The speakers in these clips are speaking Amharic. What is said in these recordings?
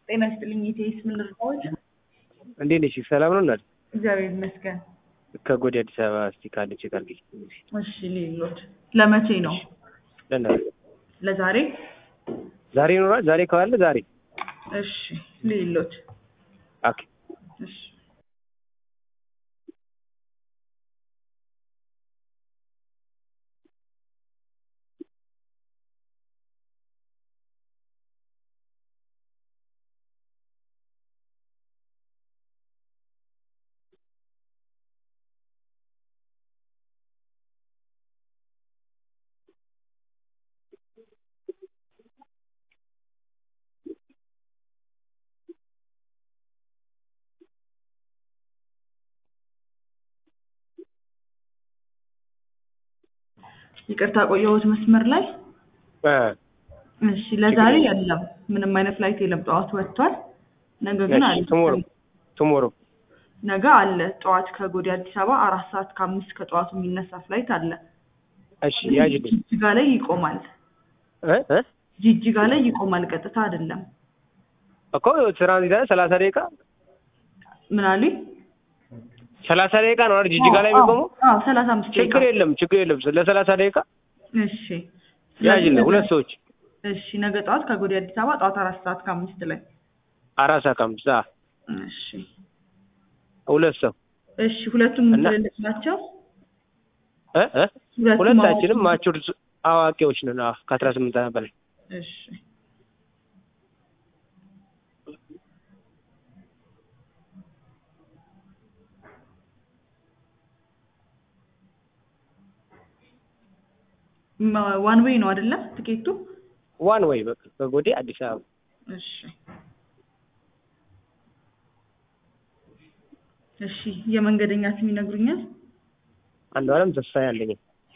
ጤና ይስጥልኝ ኢቴስ ምን ልርዳዎት? እንዴት ነሽ? ሰላም ነው እናት? እግዚአብሔር ይመስገን። ከጎዴ አዲስ አበባ እስቲ ካለ ቼክ አድርጊ። እሺ ሌሎት ለመቼ ነው? ለእናት ለዛሬ? ዛሬ ይኖራል። ዛሬ ከዋለ ዛሬ እሺ ሌሎት ኦኬ። እሺ ይቅርታ ቆየሁት መስመር ላይ። እ እሺ ለዛሬ የለም ምንም አይነት ፍላይት የለም። ጠዋት ወጥቷል። ነገ ግን አለ። ቱሞሮ ቱሞሮ ነገ አለ ጠዋት ከጎዴ አዲስ አበባ አራት ሰዓት ከአምስት ከጠዋቱ የሚነሳ ፍላይት አለ። እሺ ያጅልኝ ጅጅጋ ላይ ይቆማል። እ እ ጅጅጋ ላይ ይቆማል። ቀጥታ አይደለም። እኮ ትራንዚት አይደል? ሰላሳ ደቂቃ ምን አሉኝ? ሰላሳ ደቂቃ ነው አይደል? ጅጅጋ ላይ የሚቆመው አዎ ሰላሳ አምስት ደቂቃ ችግር የለም ችግር የለም። ለሰላሳ ደቂቃ እሺ ያጅልኝ ሁለት ሰዎች እሺ ነገ ጠዋት ከጎዴ አዲስ አበባ ጠዋት አራት ሰዓት ከአምስት ላይ አራት ሰዓት ከአምስት ሰዓት እሺ ሁለት ሰው እሺ ሁለቱም እና- ትልልቅ ናቸው። እ እ ሁለቱም ሁለታችንም አዋቂ- ማቹር አዋቂዎች ነን። አዎ ከአስራ ስምንት ዓመት በላይ እሺ ዋን ዌይ ነው አይደለ? ትኬቱ ዋን ወይ በቃ ከጎዴ አዲስ አበባ እሺ እሺ የመንገደኛ ስም ይነግሩኛል? አንዱ አለም ተስፋ ያለኝ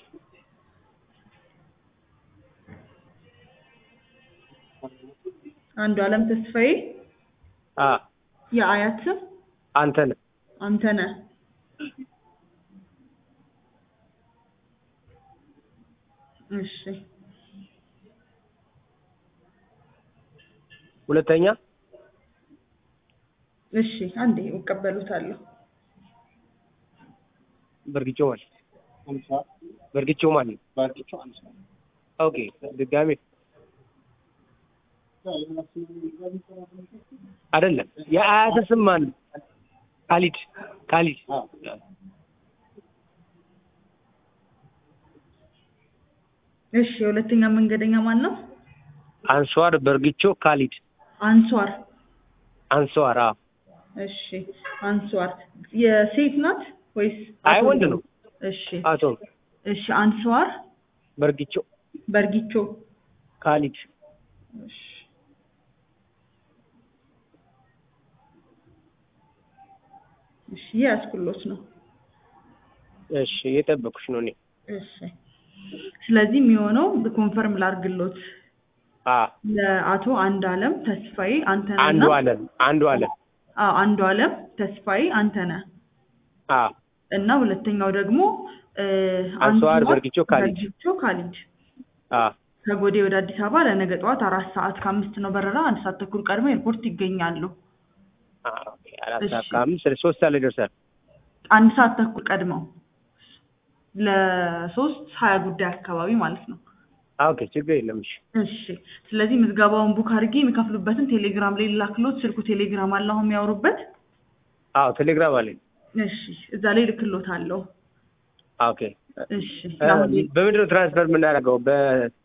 አንዱ አለም ተስፋዬ አ የአያት ስም አንተ ነህ አንተነህ እሺ ሁለተኛ እሺ አንዴ እቀበሉታለሁ በርግጮ ማለት በርግጮ ማለት ኦኬ ድጋሜ አይደለም የአያተ ስም ማን ነው? ካሊድ ካሊድ እሺ የሁለተኛ መንገደኛ ማን ነው? አንሷር በርግቾ ካሊድ አንሷር አንሷር አዎ እሺ አንሷር የሴት ናት ወይስ አይ አቶ ወንድ ነው እሺ አቶ እሺ አንሷር በርግቾ በርጊቾ ካሊድ እሺ እሺ ያስኩሎት ነው እሺ እየጠበኩሽ ነው እኔ እሺ ስለዚህ የሚሆነው ኮንፈርም ላርግሎት አ ለአቶ አንድ አለም ተስፋዬ አንተነህ አንዱ እና አለም አንዱ አለም አዎ አንዱ አለም ተስፋዬ አንተነህ አ እና ሁለተኛው ደግሞ እ አንሷር አንሷር በርጊቾ ካሊድ በርጊቾ ካሊድ አ ከጎዴ ወደ አዲስ አበባ ለነገ ጠዋት አራት ሰዓት ከአምስት ነው በረራ። አንድ ሰዓት ተኩል ቀድሞ ኤርፖርት ይገኛሉ። አ ኦኬ አራት እሺ። ሰዓት ከአምስት ሶስት ሰዓት ላይ ይደርሳል አንድ ሰዓት ተኩል ቀድመው ለሶስት ሀያ ጉዳይ አካባቢ ማለት ነው። አ ኦኬ ችግር የለም እሺ እሺ ስለዚህ ምዝገባውን ቡክ አድርጌ የሚከፍሉበትን ቴሌግራም ላይ ላክሎት። ስልኩ ቴሌግራም አለ አሁን የሚያወሩበት። አዎ ቴሌግራም አለኝ እሺ እዛ ላይ ልክሎታለሁ። አ ኦኬ እሺ እ በምንድን ነው ትራንስፈር የምናደርገው በ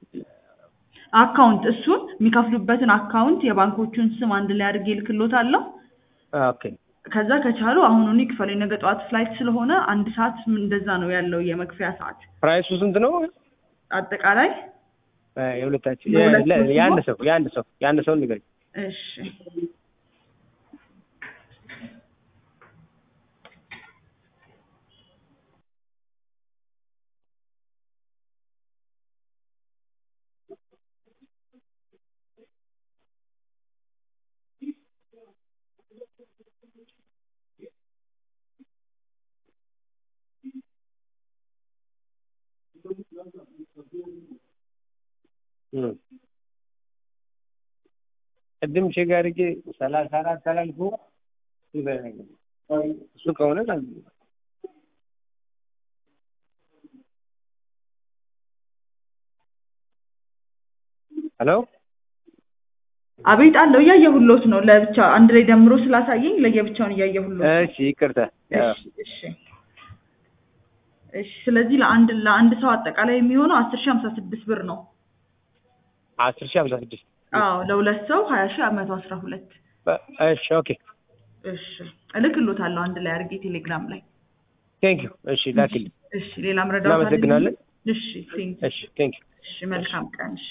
አካውንት እሱን የሚከፍሉበትን አካውንት የባንኮቹን ስም አንድ ላይ አድርጌ ልክሎታለሁ። አ ኦኬ ከዛ ከቻሉ አሁኑኑ ይክፈሉ። የነገ ጠዋት ፍላይት ስለሆነ አንድ ሰዓት እንደዛ ነው ያለው የመክፈያ ሰዓት ፕራይሱ ስንት ነው? አጠቃላይ። እ የሁለታችን የሁለት የ- ሰው የአንድ ሲሆን? ሰው የአንድ ሰው የአንድ ሰው ንገሪኝ። እሺ እም ቅድም ቼክ አድርጌ ሰላሳ አራት አላልኩ እሱ ከሆነ ሄሎ አቤት አለው እያየሁሎት ነው። ለብቻ አንድ ላይ ደምሮ ስላሳየኝ ለየብቻውን እያየሁሎት ነው። እሺ ይቅርታ እሺ እሺ እሺ። ስለዚህ ለአንድ ለአንድ ሰው አጠቃላይ የሚሆነው አስር ሺህ ሀምሳ ስድስት ብር ነው። አስር ሺህ ሀምሳ ስድስት አዎ ለሁለት ሰው ሀያ ሺህ መቶ አስራ ሁለት እሺ ኦኬ እሺ እልክሎታለሁ አንድ ላይ አድርጌ ቴሌግራም ላይ። ቴንክ ዩ እሺ ላክልኝ እሺ ሌላ መረዳት አለ? እናመሰግናለን እሺ ቴንክ እሺ ቴንክ ዩ እሺ መልካም ቀን እሺ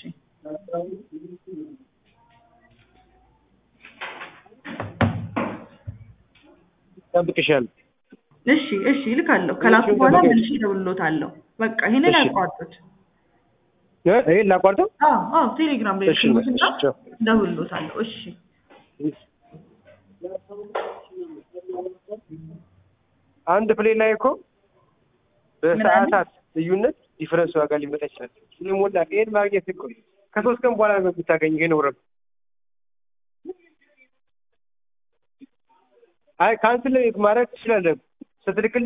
ጠብቅሻለሁ እሺ እሺ እልካለሁ። ከላኩ በኋላ ጠብቄ- መልሼ እደውልሎታለሁ። በቃ ይሄንን እሺ። ያቋርጡት። እ ይሄን ላቋርጠው አዎ አዎ ቴሌግራም ላይ እሺ ልክሎትና እሺ ቻው እደውልሎታለሁ። እሺ አንድ ፕሌን ላይ እኮ በሰዓታት ልዩነት ዲፈረንስ ዋጋ ሊመጣ ይችላል። ስለሞላ ይሄን ማግኘት እኮ ከሶስት ቀን በኋላ ነው የምታገኝ። ይሄን ወረብ አይ ካንስል ማድረግ ትችላለህ ስትልክልኝ